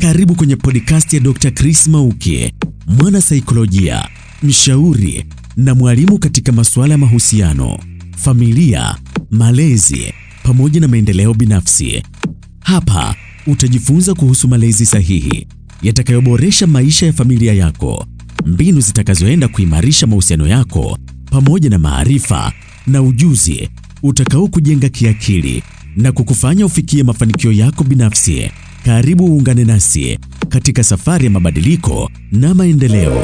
Karibu kwenye podcast ya Dr. Chris Mauki, mwana saikolojia, mshauri na mwalimu katika masuala ya mahusiano, familia, malezi pamoja na maendeleo binafsi. Hapa utajifunza kuhusu malezi sahihi yatakayoboresha maisha ya familia yako, mbinu zitakazoenda kuimarisha mahusiano yako pamoja na maarifa na ujuzi utakao kujenga kiakili na kukufanya ufikie mafanikio yako binafsi. Karibu uungane nasi katika safari ya mabadiliko na maendeleo.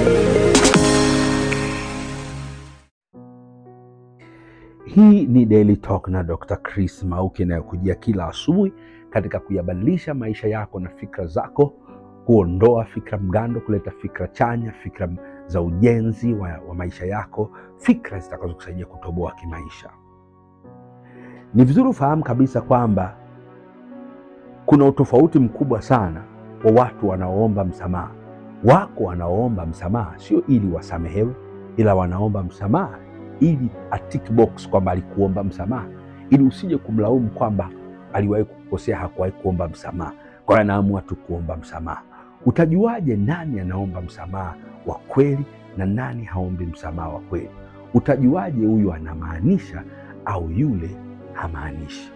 Hii ni Daily Talk na Dr. Chris Mauki inayokujia kila asubuhi katika kuyabadilisha maisha yako na fikra zako, kuondoa fikra mgando, kuleta fikra chanya, fikra za ujenzi wa, wa maisha yako, fikra zitakazokusaidia kutoboa kimaisha. Ni vizuri ufahamu kabisa kwamba kuna utofauti mkubwa sana wa watu wanaoomba msamaha. Wako wanaoomba msamaha sio ili wasamehewe, ila wanaomba msamaha ili a tick box kwamba alikuomba msamaha, ili usije kumlaumu kwamba aliwahi kukosea, hakuwahi kuomba msamaha, kwa hiyo anaamua tu kuomba msamaha. Utajuaje nani anaomba msamaha wa kweli na nani haombi msamaha wa kweli? Utajuaje huyu anamaanisha au yule hamaanishi?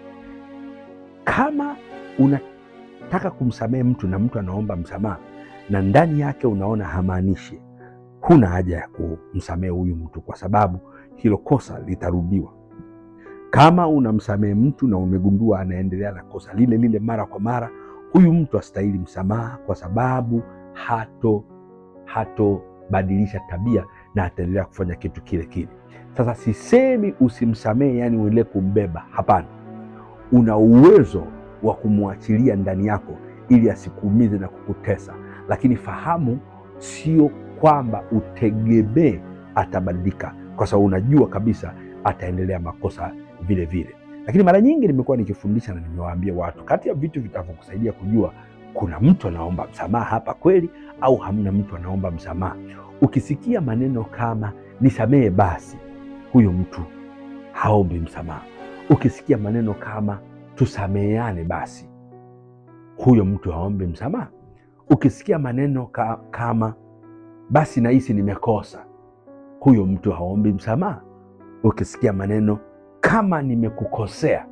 Kama unataka kumsamehe mtu na mtu anaomba msamaha na ndani yake unaona hamaanishi, huna haja ya kumsamehe huyu mtu, kwa sababu hilo kosa litarudiwa. Kama unamsamehe mtu na umegundua anaendelea na kosa lile lile mara kwa mara, huyu mtu astahili msamaha, kwa sababu hato hatobadilisha tabia na ataendelea kufanya kitu kile kile. Sasa sisemi usimsamehe, yani uendelee kumbeba, hapana. Una uwezo wa kumwachilia ndani yako ili asikuumize na kukutesa, lakini fahamu, sio kwamba utegemee atabadilika, kwa sababu unajua kabisa ataendelea makosa vile vile. Lakini mara nyingi nimekuwa nikifundisha na nimewaambia watu, kati ya vitu vitavyokusaidia kujua kuna mtu anaomba msamaha hapa kweli au hamna mtu anaomba msamaha, ukisikia maneno kama nisamehe basi, huyo mtu haombi msamaha. Ukisikia maneno kama tusameheane basi, huyo mtu haombi msamaha. Ukisikia maneno ka, kama basi nahisi nimekosa, huyo mtu haombi msamaha. Ukisikia maneno kama nimekukosea,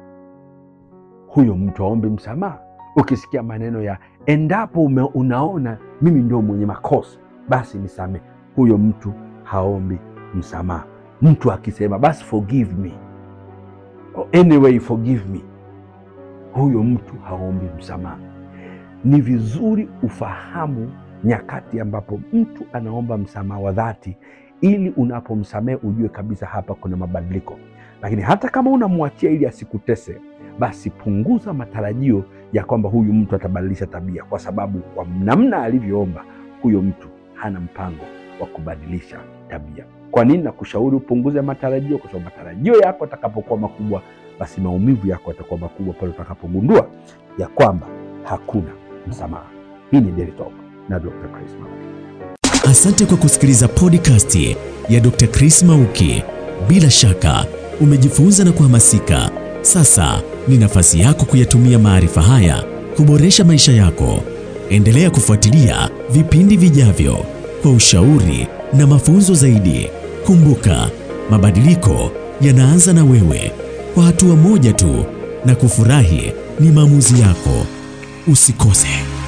huyo mtu haombi msamaha. Ukisikia maneno ya endapo ume, unaona mimi ndio mwenye makosa basi nisamehe, huyo mtu haombi msamaha. Mtu akisema basi forgive me or anyway forgive me, huyo mtu haombi msamaha. Ni vizuri ufahamu nyakati ambapo mtu anaomba msamaha wa dhati, ili unapomsamehe ujue kabisa hapa kuna mabadiliko. Lakini hata kama unamwachia ili asikutese, basi punguza matarajio ya kwamba huyu mtu atabadilisha tabia, kwa sababu kwa namna alivyoomba, huyo mtu hana mpango wa kubadilisha tabia. Kwa nini nakushauri upunguze matarajio? Kwa sababu matarajio yako atakapokuwa makubwa, basi maumivu yako yatakuwa makubwa pale utakapogundua ya kwamba hakuna msamaha. Hii ni Daily Talk na Dr. Chris Mauki. Asante kwa kusikiliza podcast ya Dr. Chris Mauki. Bila shaka umejifunza na kuhamasika. Sasa ni nafasi yako kuyatumia maarifa haya kuboresha maisha yako. Endelea kufuatilia vipindi vijavyo kwa ushauri na mafunzo zaidi. Kumbuka, mabadiliko yanaanza na wewe, kwa hatua moja tu, na kufurahi ni maamuzi yako. Usikose.